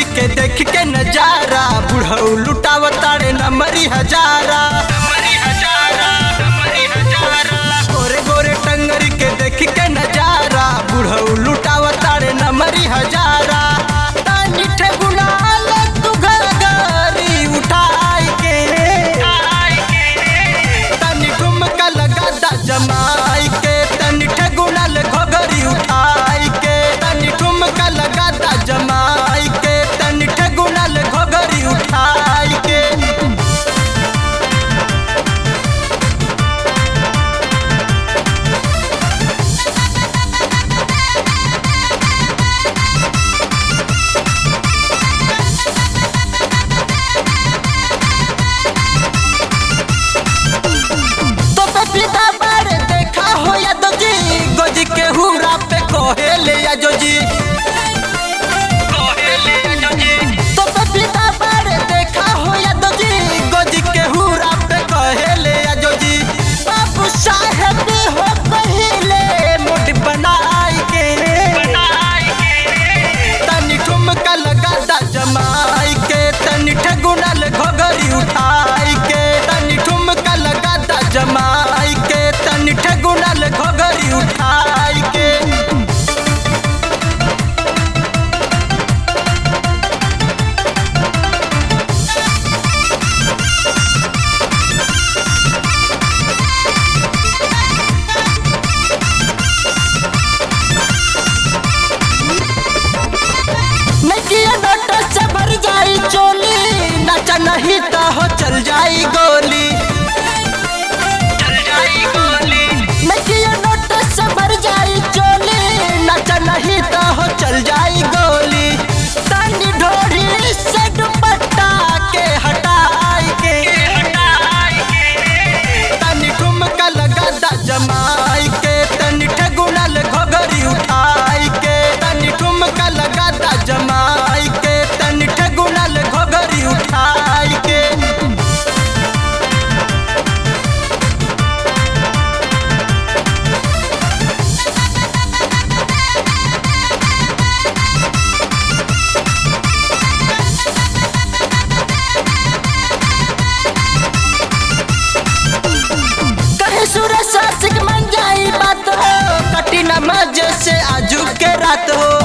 के देख के नजारा बुढ़ऊ लुटावतारे नमरी हजारा गोरे गोरे टंगरी के देख के नजारा बुढ़ऊ लुटावतारे नमरी हजारा तानी ठेगुनाल तू घर गारी उठाई के तनी ठुमका लगा दा जमाई के तनी ठेगुनाल घोघरी उठाई के तनी ठुमका लगा दा जमाई के तनी ठेगुनाल घोघरी उठाई के तो पे पिता बारे देखा हो या तो जी गोजी के हुरा पे कोहेले या जो जी तो पे पिता बारे देखा हो या तो जी गोजी के हुरा पे कोहेले या जो जी बाबू साहेब हो कहिले मुठ बनाई के तनी ठुमका लगा दा जमाई के तनी ठगुनल घोघरी उठाई के तनी ठुमका लगा दा जमाई के तनी ठगुनल घोघरी उठाई के नकिया नोट से भर जाई चोली नचा नहीं तो हो चल जाई गोली नकिया नोट से भर जाई चोली नचा नहीं तो हो चल जाई गोली तनी ढोरी से दुपट्टा के हटाई के तनी ठुमका लगा दा जमाई के तनी ठगुनल घोघरी उठाई के तनी ठुमका लगा दा जमाई के तनी ठगुनल घोघरी उठाई के कहे सुरेश आशिक मन जाई बात हो कटी नमाज से आजू के रात हो